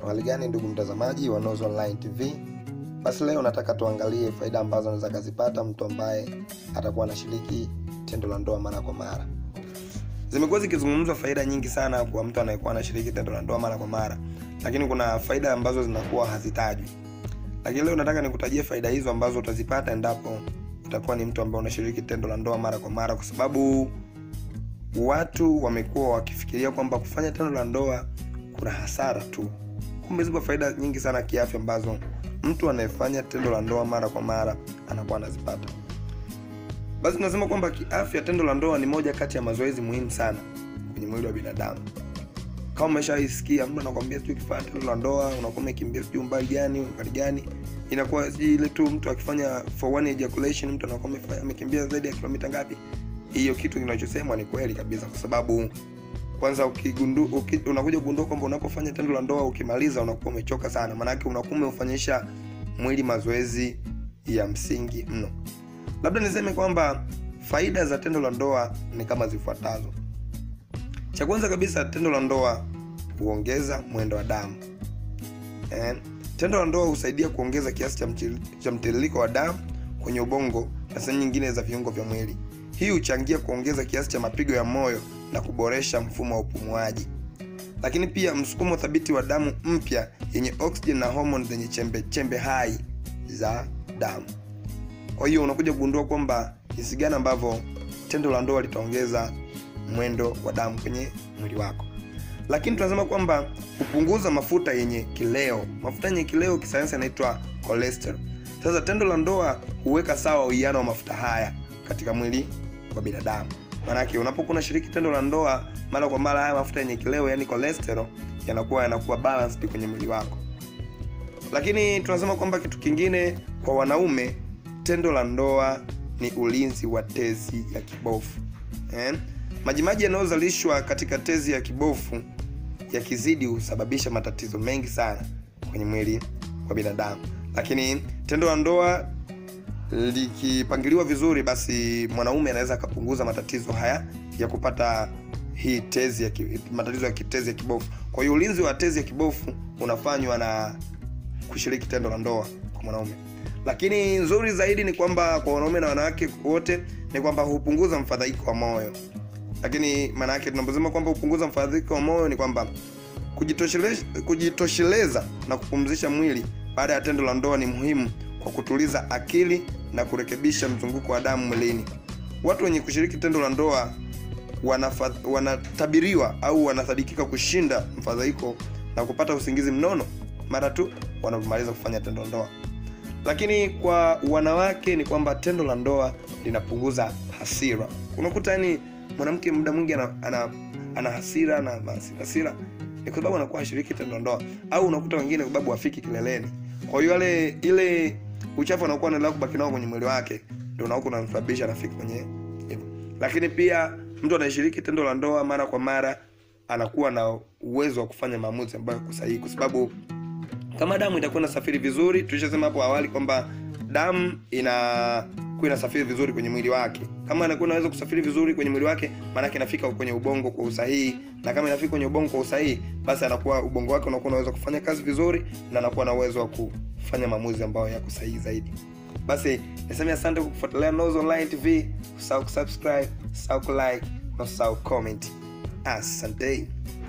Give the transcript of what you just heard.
hali gani ndugu mtazamaji wa Noz Online TV basi leo nataka tuangalie faida ambazo anaweza kazipata mtu ambaye atakuwa anashiriki tendo la ndoa mara kwa mara zimekuwa zikizungumzwa faida nyingi sana kwa mtu anayekuwa anashiriki tendo la ndoa mara kwa mara lakini kuna faida ambazo zinakuwa hazitajwi lakini leo nataka nikutajie faida hizo ambazo utazipata endapo utakuwa ni mtu ambaye unashiriki tendo la ndoa mara kwa mara kwa sababu watu wamekuwa wakifikiria kwamba kufanya tendo la ndoa kuna hasara tu kumbe zipo faida nyingi sana kiafya ambazo mtu anayefanya tendo la ndoa mara kwa mara anakuwa anazipata basi tunasema kwamba kiafya tendo la ndoa ni moja kati ya mazoezi muhimu sana kwenye mwili wa binadamu kama umeshaisikia mtu anakwambia sijui ukifanya tendo la ndoa unakuwa umekimbia sijui umbali gani umbali gani inakuwa sijui ile tu mtu akifanya for one ejaculation mtu anakuwa amefanya- amekimbia zaidi ya kilomita ngapi hiyo kitu kinachosemwa ni kweli kabisa kwa sababu kwanza ukigundu, uki, unakuja kugundua kwamba unapofanya tendo la ndoa ukimaliza unakuwa umechoka sana maanake unakuwa umeufanyisha mwili mazoezi ya msingi mno labda niseme kwamba faida za tendo la ndoa ni kama zifuatazo cha kwanza kabisa tendo la ndoa huongeza mwendo wa damu eh, tendo la ndoa husaidia kuongeza kiasi cha, mchil- cha mtiririko wa damu kwenye ubongo na sehemu nyingine za viungo vya mwili hii huchangia kuongeza kiasi cha mapigo ya moyo na kuboresha mfumo wa upumuaji lakini pia msukumo thabiti wa damu mpya yenye oxygen na hormone zenye chembe chembe hai za damu kwa hiyo unakuja kugundua kwamba jinsi gani ambavyo tendo la ndoa litaongeza mwendo wa damu kwenye mwili wako lakini tunasema kwamba hupunguza mafuta yenye kileo mafuta yenye kileo kisayansi yanaitwa cholesterol sasa tendo la ndoa huweka sawa uwiano wa mafuta haya katika mwili wa binadamu maanake unapokuwa unashiriki tendo la ndoa mara kwa mara haya mafuta yenye kileo yani cholesterol yanakuwa yanakuwa balanced kwenye mwili wako lakini tunasema kwamba kitu kingine kwa wanaume tendo la ndoa ni ulinzi wa tezi ya kibofu eh? majimaji yanayozalishwa katika tezi ya kibofu yakizidi husababisha matatizo mengi sana kwenye mwili wa binadamu lakini tendo la ndoa likipangiliwa vizuri basi mwanaume anaweza akapunguza matatizo haya ya kupata hii tezi ya ki, matatizo ya kitezi ya kibofu kwa hiyo ulinzi wa tezi ya kibofu unafanywa na kushiriki tendo la ndoa kwa mwanaume lakini nzuri zaidi ni kwamba kwa wanaume na wanawake wote ni kwamba hupunguza mfadhaiko wa moyo lakini maana yake tunaposema kwamba hupunguza mfadhaiko wa moyo ni kwamba kujitosheleza, kujitosheleza na kupumzisha mwili baada ya tendo la ndoa ni muhimu kwa kutuliza akili na kurekebisha mzunguko wa damu mwilini watu wenye kushiriki tendo la ndoa wanafa- wanatabiriwa au wanasadikika kushinda mfadhaiko na kupata usingizi mnono mara tu wanapomaliza kufanya tendo la ndoa lakini kwa wanawake ni kwamba tendo la ndoa linapunguza hasira unakuta yani mwanamke muda mwingi ana, ana, ana hasira na hasira, hasira ni kwa sababu anakuwa ashiriki tendo la ndoa au unakuta wengine kwa sababu wafiki kileleni kwa hiyo yale ile uchafu anakuwa anaendelea kubaki nao kwenye mwili wake ndio unakuwa unamsababisha anafiki kwenye hivyo lakini pia mtu anayeshiriki tendo la ndoa mara kwa mara anakuwa na uwezo wa kufanya maamuzi ambayo yako sahihi kwa sababu kama damu itakuwa inasafiri vizuri tulishasema hapo awali kwamba damu inakuwa inasafiri vizuri kwenye mwili wake kama anakuwa inaweza kusafiri vizuri kwenye mwili wake maanake inafika kwenye ubongo kwa usahihi na kama inafika kwenye ubongo kwa usahihi basi anakuwa ubongo wake unakuwa unaweza kufanya kazi vizuri na anakuwa na uwezo wa kufanya maamuzi ambayo yako sahihi zaidi basi niseme asante kwa kufuatilia Noz Online TV usahau kusubscribe usahau kulike na usahau comment asante